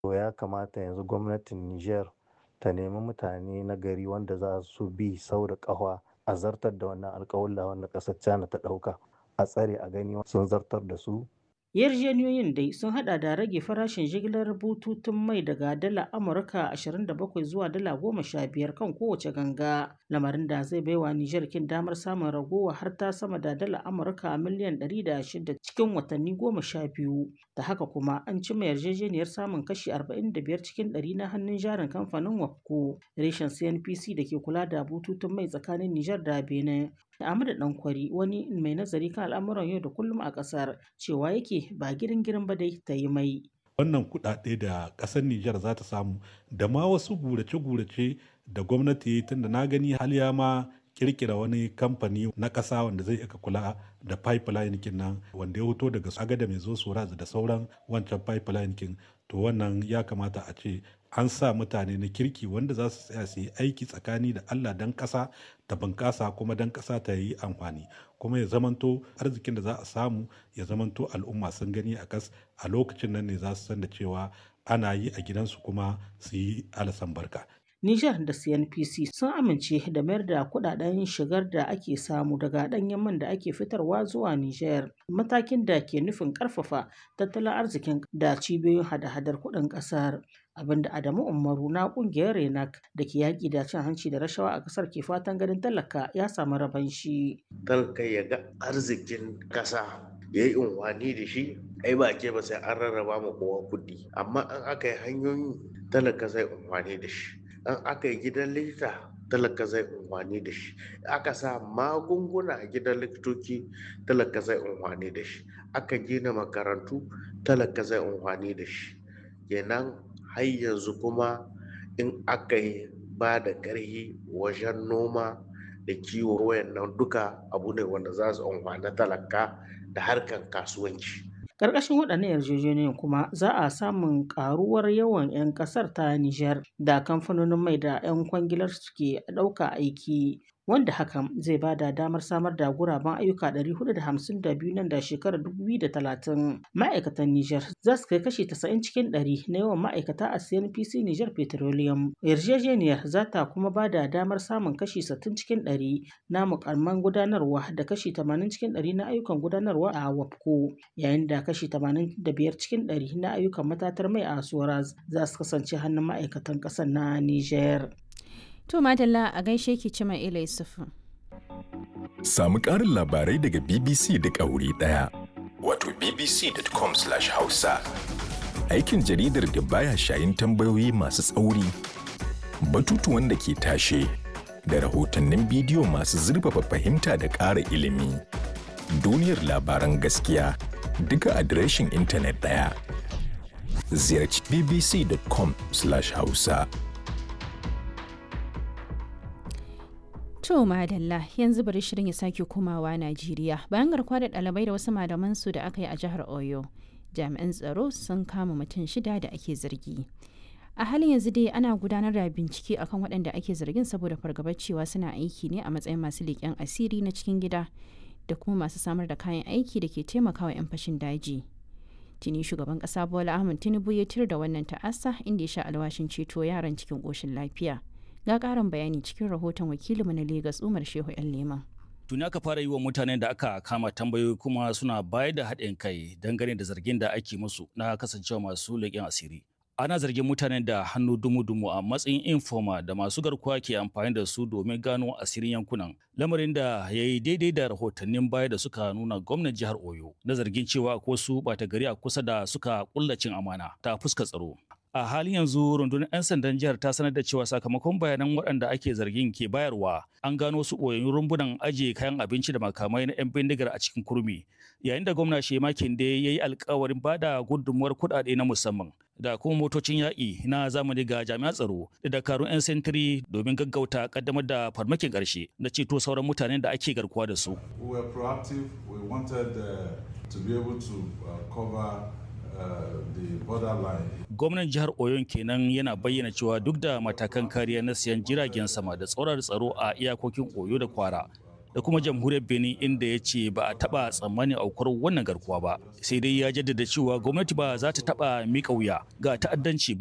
To ya kamata yanzu gwamnatin Nijar ta nemi mutane na gari wanda za su bi sau da ƙafa a zartar da wannan alƙawalla wanda ƙasar China ta ɗauka a tsare a gani sun zartar da su. Yarjejeniyoyin dai sun hada da rage farashin jigilar bututun mai daga dala Amurka 27 zuwa dala 15 kan kowace ganga, lamarin da zai baiwa Nijar kin damar samun ragowa har ta sama da dala Amurka miliyan 106 cikin watanni 12. Da haka kuma an cimma yarjejeniyar samun kashi 45 cikin 100 na hannun jarin kamfanin WAPCO, reshen CNPC da ke kula da bututun mai tsakanin Nijar da Benin. Ahmadu Dankwari wani mai nazari kan al'amuran yau da kullum a ƙasar cewa yake ba girin girin ba dai ta yi mai. Wannan kuɗaɗe da ƙasar Nijar za ta samu da ma wasu gurace-gurace da gwamnati tunda na gani haliya ma kirkira wani kamfani na ƙasa wanda zai aka kula da pipeline kin nan wanda ya fito daga agada mai zo soraz da sauran wancan pipeline kin to wannan ya kamata a ce an sa mutane na kirki wanda za su tsaya su yi aiki tsakani da Allah dan ƙasa ta bunƙasa kuma dan ƙasa ta yi amfani kuma ya zamanto arzikin da za a samu ya zamanto al'umma sun gani a kas a lokacin nan ne za su san da cewa ana yi a gidansu kuma su yi alasan barka Nijar da CNPC sun amince da mayar da kudaden shigar da ake samu daga ɗanyen man da ake fitarwa zuwa Nijar, matakin da ke nufin ƙarfafa tattalin arzikin da cibiyoyin hada-hadar kuɗin ƙasar. Abinda Adamu Umaru na ƙungiyar Renak da ke yaƙi da cin hanci da rashawa a ƙasar ke fatan ganin talaka ya samu raban shi. Talaka ya ga arzikin ƙasa ya yi unwani da shi ai ba ke ba sai an rarraba ma kowa kuɗi amma an aka yi hanyoyi talaka zai unwani da shi an aka yi gidan likita talaka zai unwani da shi aka sa magunguna a gidan likitoci talaka zai unwani da shi aka gina makarantu talaka zai unwani da shi kenan har yanzu kuma in aka yi ba da ƙarfi wajen noma da kiwo wayannan duka abu ne wanda za su unwani talaka da harkar kasuwanci Ƙarƙashin waɗannan yarjejeniyoyin kuma za a samun ƙaruwar yawan 'yan ƙasar ta Nijar da kamfanonin mai da 'yan kwangilar suke ɗauka aiki wanda hakan zai ba da damar samar da guraben ayyuka 452 nan da shekarar 2030 ma'aikatan Nijar za su kai kashi 90 cikin 100 na yawan ma'aikata a CNPC Nijar Petroleum yarjejeniyar za ta kuma ba da damar samun kashi 60 cikin 100 na mukamman gudanarwa da kashi 80 cikin 100 na ayyukan gudanarwa a WAPCO yayin da kashi 85 cikin 100 na ayyukan matatar mai a Soraz za su kasance hannun ma'aikatan ƙasar na Nijar. To Madalla a gaishe ki Cima Ila Yusufu. Samu ƙarin labarai daga BBC duk a wuri ɗaya. Wato bbc.com/hausa. Aikin jaridar da baya shayin tambayoyi masu tsauri, batutuwan da ke tashe, da rahotannin bidiyo masu zurfafa fahimta da ƙara ilimi. Duniyar labaran gaskiya duka adireshin intanet ɗaya. Ziyarci bbc.com/hausa. To madalla yanzu bari shirin ya sake komawa Najeriya bayan garkuwa da ɗalibai da wasu malaman su da aka yi a jihar Oyo. Jami'an tsaro sun kama mutum shida da ake zargi. A halin yanzu dai ana gudanar da bincike akan waɗanda ake zargin saboda fargabar cewa suna aiki ne a matsayin masu leƙen asiri na cikin gida da kuma masu samar da kayan aiki da ke taimakawa 'yan fashin daji. Tuni shugaban ƙasa Bola Ahmed Tinubu ya tir da wannan ta'asa inda ya sha alwashin ceto yaran cikin ƙoshin lafiya. ga karin bayani cikin rahoton wakilinmu na Legas Umar Shehu ‘yan Leman. Tuni aka fara yi wa mutanen da aka kama tambayoyi kuma suna bayar da haɗin kai dangane da zargin da ake musu na kasancewa masu leƙen asiri. Ana zargin mutanen da hannu dumu-dumu a matsayin informa da masu garkuwa ke amfani da su domin gano asirin yankunan. Lamarin da ya yi daidai da rahotannin baya da suka nuna gwamnan jihar Oyo na zargin cewa ko su ɓata gari a kusa da suka ƙullacin amana ta fuska tsaro. a halin yanzu rundunar 'yan sandan jihar ta sanar da cewa sakamakon bayanan waɗanda ake zargin ke bayarwa an gano su ɓoyayyun rumbunan ajiye kayan abinci da makamai na 'yan bindigar a cikin kurmi yayin da gwamna shema kinde ya yi alkawarin ba da gudunmuwar kuɗaɗe na musamman da kuma motocin yaƙi na zamani ga jami'an tsaro da dakarun 'yan sentiri domin gaggauta kaddamar da farmakin ƙarshe na ceto sauran mutanen da ake garkuwa da su. We were proactive. We wanted uh, to be able to uh, cover Gwamnan jihar Oyon kenan yana bayyana cewa duk da matakan kariya na siyan jiragen sama da tsoron tsaro a iyakokin Oyo da Kwara, da kuma jamhuriyar benin inda ya ce ba a taɓa tsammanin aukuwar wannan garkuwa ba sai dai ya jaddada cewa gwamnati ba za ta taɓa miƙa wuya ga ta'addanci ba